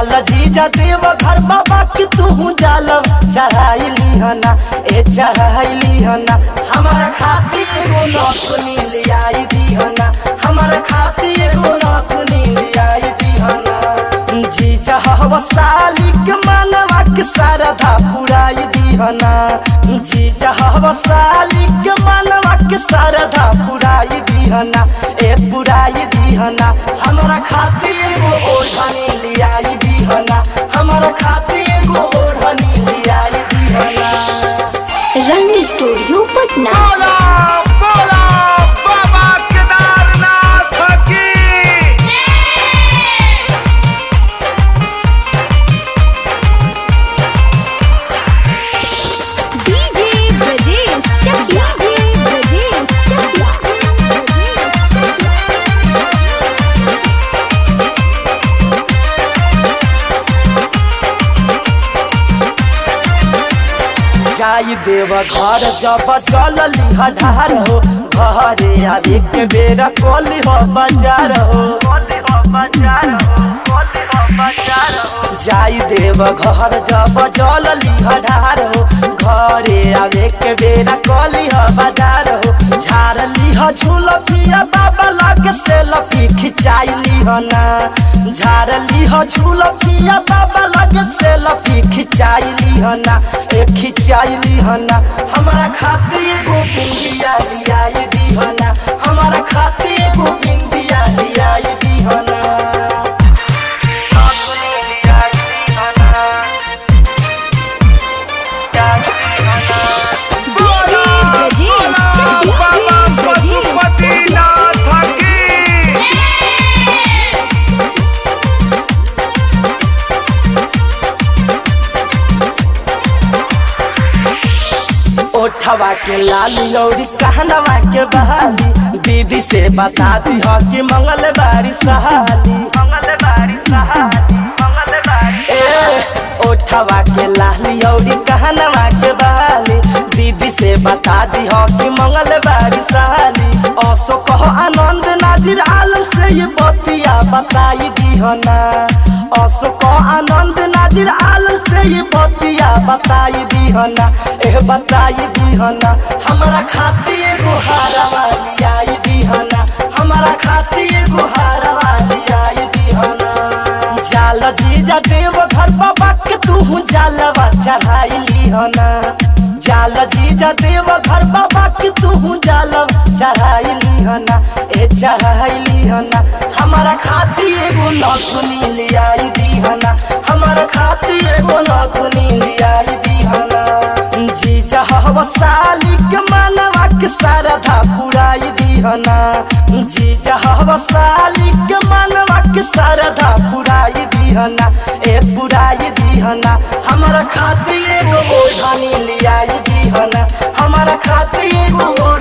जाल जीजा देव घर बाबा के तू जालम चढ़ाई लिहना ए चढ़ाई लिहना हमारा खातिर एगो नथुनी ले आई दीहना हमारा खातिर एगो नथुनी ले आई दीहना जीजा हवा साली के मनवा के सरधा पुराई दीहना जीजा हवा साली के मनवा के सरधा पुराई दीहना ए पुराई दीहना हमारा खातिर एगो ओढ़नी लियाई दीहना हमारा खातिर एगो ओढ़नी लियाई दीहना रंग स्टूडियो पटना बोला बोला बाबा केदारनाथ की डीजे ब्रजेश चकिया ब्रजेश चकिया जाई देव घर जब चल लिहा ढार हो घरे आवे के बेरा कोली हो बाजार हो जाई देव घर जब जल लिहा ढार हो घरे आवे के बेरा कोली हो बाजार हो झार लिहा झूल पिया बाबा लगे से लपी खिंचाई लिहना झार लिहा झूल पिया बाबा लगे से लपी खिंचाई लिहना ए खिंचाई लिहना हमारा खातिर एगो बिंदिया लियाई दीहना हमारा खातिर एगो बिंदिया लियाई दीहना डीजे ब्रजेश चकिया बाबा पशुपतिनाथ की ओठवा के लाली औरी कहनवा के बहाली दीदी से बता दी हो कि मंगल बारी सहाली ए ओठवा के लाली औरी कहनवा के बहाली दीदी से बता दी हो कि मंगल बारी सहाली औसो कहो आनंद नाजिर आलम से ये बतिया बताई दी हो ना औसो कहो आनंद नाजिर आलम से ये बतिया बताई दी हो ना एह बताई दी हो ना हमारा खातिर एगो हारवा लियाई दी हो ना हमारा खातिर एगो हारवा लियाई दी हो ना जाल जीजा देव घर बाबा के तू जालवा चढ़ाई लिहना जाल जीजा देव घर बाबा के तू जालव चढ़ाई लिहना ए चढ़ाई लिहना हमारा खातिर एगो नथुनी लियाई दीहना हमारा खातिर एगो नथुनी लियाई दीहना जीजा हवा साली के मनवा के सरधा पुराई दीहना जीजा हवा साली के मनवा के सरधा पुराई दीहना ए पुराई दीहना हमारा खातिर एगो ओढ़नी लियाई दीहना हमारा खातिर एगो